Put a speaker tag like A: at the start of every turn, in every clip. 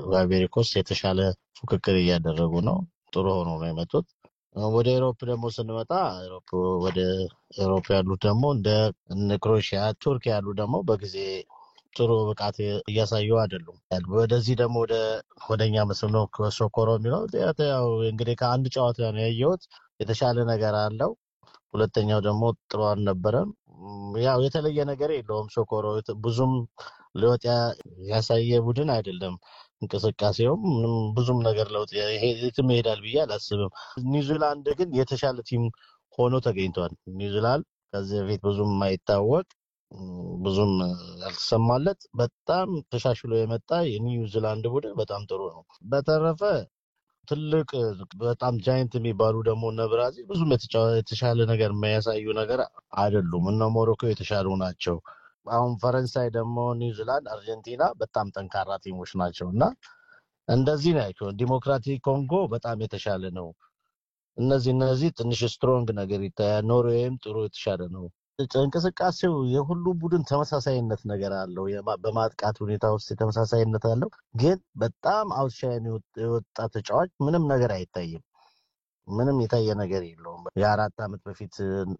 A: አሜሪኮስ የተሻለ ፉክክር እያደረጉ ነው። ጥሩ ሆኖ ነው የመጡት። ወደ ኤሮፕ ደግሞ ስንመጣ ወደ ኤሮፕ ያሉት ደግሞ እንደ ክሮኤሽያ፣ ቱርክ ያሉ ደግሞ በጊዜ ጥሩ ብቃት እያሳዩ አይደሉም። ወደዚህ ደግሞ ወደኛ ምስል ነው ሶኮሮ የሚለው ያው እንግዲህ ከአንድ ጨዋታ ነው ያየሁት። የተሻለ ነገር አለው። ሁለተኛው ደግሞ ጥሩ አልነበረም። ያው የተለየ ነገር የለውም። ሶኮሮ ብዙም ለውጥ ያሳየ ቡድን አይደለም። እንቅስቃሴውም ምንም ብዙም ነገር ለውጥ የትም ይሄዳል ብዬ አላስብም። ኒውዚላንድ ግን የተሻለ ቲም ሆኖ ተገኝቷል። ኒውዚላንድ ከዚህ በፊት ብዙም የማይታወቅ ብዙም ያልተሰማለት በጣም ተሻሽሎ የመጣ የኒውዚላንድ ቡድን በጣም ጥሩ ነው። በተረፈ ትልቅ በጣም ጃይንት የሚባሉ ደግሞ እነ ብራዚል ብዙም የተሻለ ነገር የሚያሳዩ ነገር አይደሉም። እነ ሞሮኮ የተሻሉ ናቸው። አሁን ፈረንሳይ ደግሞ ኒውዚላንድ፣ አርጀንቲና በጣም ጠንካራ ቲሞች ናቸው እና እንደዚህ ናቸው። ዲሞክራቲክ ኮንጎ በጣም የተሻለ ነው። እነዚህ እነዚህ ትንሽ ስትሮንግ ነገር ይታያል። ኖርዌይም ጥሩ የተሻለ ነው። እንቅስቃሴው የሁሉ ቡድን ተመሳሳይነት ነገር አለው። በማጥቃት ሁኔታ ውስጥ ተመሳሳይነት አለው። ግን በጣም አውትሻይን የወጣ ተጫዋች ምንም ነገር አይታይም። ምንም የታየ ነገር የለውም። የአራት ዓመት በፊት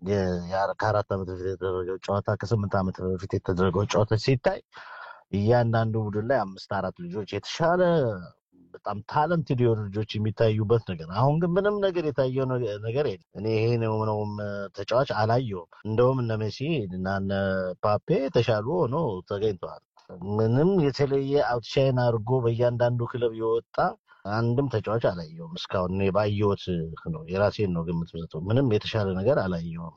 A: ከአራት ዓመት በፊት የተደረገው ጨዋታ ከስምንት ዓመት በፊት የተደረገው ጨዋታ ሲታይ እያንዳንዱ ቡድን ላይ አምስት አራት ልጆች የተሻለ በጣም ታለንትድ የሆኑ ልጆች የሚታዩበት ነገር። አሁን ግን ምንም ነገር የታየው ነገር የለም። እኔ ይሄ ነው ምነውም ተጫዋች አላየውም። እንደውም እነ ሜሲ እና እነ ፓፔ የተሻሉ ሆኖ ተገኝተዋል። ምንም የተለየ አውትሻይን አድርጎ በእያንዳንዱ ክለብ የወጣ አንድም ተጫዋች አላየውም እስካሁን። እኔ ባየሁት ነው የራሴን ነው ግምት ሰጠው። ምንም የተሻለ ነገር አላየውም።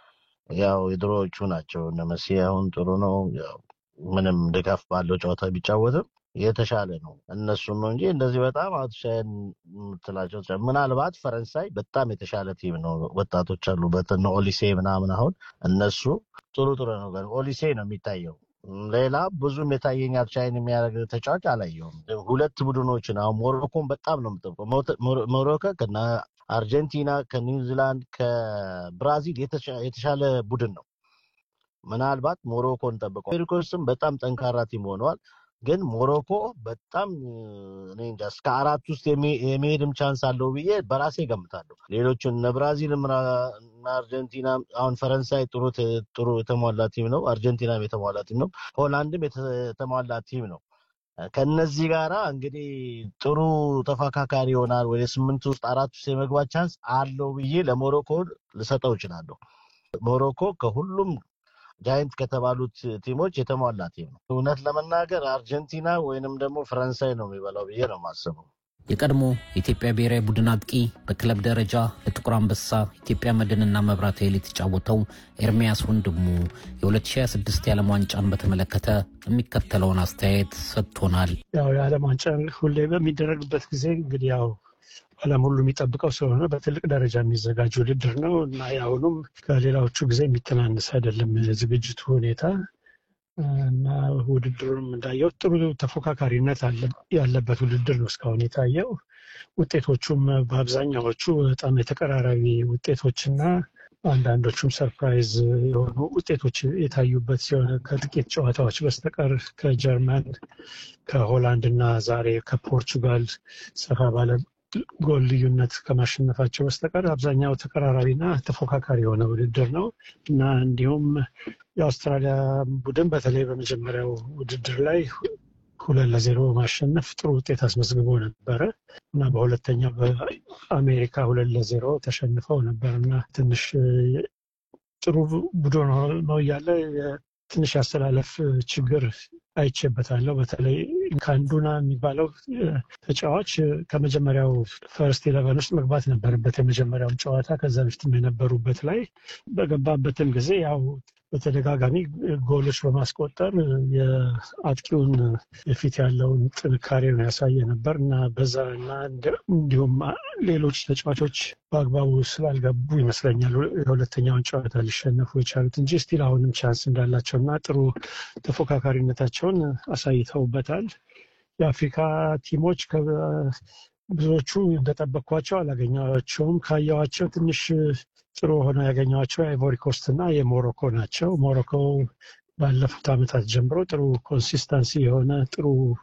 A: ያው የድሮዎቹ ናቸው እነ መሲ አሁን ጥሩ ነው። ምንም ድጋፍ ባለው ጨዋታ ቢጫወትም የተሻለ ነው። እነሱን ነው እንጂ እንደዚህ በጣም አውትሻይን የምትላቸው ምናልባት ፈረንሳይ በጣም የተሻለ ቲም ነው። ወጣቶች አሉበት እነ ኦሊሴ ምናምን አሁን እነሱ ጥሩ ጥሩ ነው። ኦሊሴ ነው የሚታየው። ሌላ ብዙም የታየኝ አውትሻይን የሚያደርግ ተጫዋች አላየውም። ሁለት ቡድኖችን አሁን ሞሮኮን በጣም ነው የምጠብቀው። ሞሮኮ ከነ አርጀንቲና ከኒውዚላንድ ከብራዚል የተሻለ ቡድን ነው። ምናልባት ሞሮኮን ጠብቀው ሜሪኮስም በጣም ጠንካራ ቲም ሆነዋል። ግን ሞሮኮ በጣም እኔ እንጃ እስከ አራት ውስጥ የመሄድም ቻንስ አለው ብዬ በራሴ ገምታለሁ። ሌሎቹን እነ ብራዚልም እና አርጀንቲና አሁን ፈረንሳይ ጥሩ ጥሩ የተሟላ ቲም ነው። አርጀንቲናም የተሟላ ቲም ነው። ሆላንድም የተሟላ ቲም ነው። ከነዚህ ጋራ እንግዲህ ጥሩ ተፎካካሪ ይሆናል። ወደ ስምንት ውስጥ አራት ውስጥ የመግባት ቻንስ አለው ብዬ ለሞሮኮ ልሰጠው እችላለሁ። ሞሮኮ ከሁሉም ጃይንት ከተባሉት ቲሞች የተሟላ ቲም ነው። እውነት ለመናገር አርጀንቲና ወይንም ደግሞ ፈረንሳይ ነው የሚበላው ብዬ ነው የማስበው።
B: የቀድሞ የኢትዮጵያ ብሔራዊ ቡድን አጥቂ በክለብ ደረጃ ለጥቁር አንበሳ ኢትዮጵያ መድንና መብራት ኃይል የተጫወተው ኤርሚያስ ወንድሙ የ2026 የዓለም ዋንጫን በተመለከተ የሚከተለውን አስተያየት ሰጥቶናል።
C: ያው የዓለም ዋንጫን ሁሌ በሚደረግበት ጊዜ እንግዲህ ያው ዓለም ሁሉ የሚጠብቀው ስለሆነ በትልቅ ደረጃ የሚዘጋጅ ውድድር ነው እና የአሁኑም ከሌላዎቹ ጊዜ የሚተናነስ አይደለም የዝግጅቱ ሁኔታ እና ውድድሩንም እንዳየው ጥሩ ተፎካካሪነት ያለበት ውድድር ነው እስካሁን የታየው። ውጤቶቹም በአብዛኛዎቹ በጣም የተቀራራቢ ውጤቶችና አንዳንዶቹም ሰርፕራይዝ የሆኑ ውጤቶች የታዩበት ሲሆን ከጥቂት ጨዋታዎች በስተቀር ከጀርመን፣ ከሆላንድ እና ዛሬ ከፖርቹጋል ሰፋ ባለ ጎል ልዩነት ከማሸነፋቸው በስተቀር አብዛኛው ተቀራራቢና ተፎካካሪ የሆነ ውድድር ነው እና እንዲሁም የአውስትራሊያ ቡድን በተለይ በመጀመሪያው ውድድር ላይ ሁለት ለዜሮ በማሸነፍ ጥሩ ውጤት አስመዝግቦ ነበረ እና በሁለተኛው በአሜሪካ ሁለት ለዜሮ ተሸንፈው ነበር እና ትንሽ ጥሩ ቡድን ነው እያለ ትንሽ ያስተላለፍ ችግር አይቼበታለሁ። በተለይ ካንዱና የሚባለው ተጫዋች ከመጀመሪያው ፈርስት ኢለቨን ውስጥ መግባት ነበረበት የመጀመሪያውን ጨዋታ ከዛ በፊትም የነበሩበት ላይ በገባበትም ጊዜ ያው በተደጋጋሚ ጎሎች በማስቆጠር የአጥቂውን የፊት ያለውን ጥንካሬ ነው ያሳየ ነበር እና በዛ እና እንዲሁም ሌሎች ተጫዋቾች በአግባቡ ስላልገቡ ይመስለኛል የሁለተኛውን ጨዋታ ሊሸነፉ የቻሉት እንጂ ስቲል አሁንም ቻንስ እንዳላቸው እና ጥሩ ተፎካካሪነታቸውን አሳይተውበታል። የአፍሪካ ቲሞች ብዙዎቹ እንደጠበቅኳቸው አላገኘኋቸውም። ካየኋቸው ትንሽ ጥሩ ሆነው ያገኘኋቸው የአይቮሪ ኮስት እና የሞሮኮ ናቸው። ሞሮኮ ባለፉት ዓመታት ጀምሮ ጥሩ ኮንሲስተንሲ የሆነ ጥሩ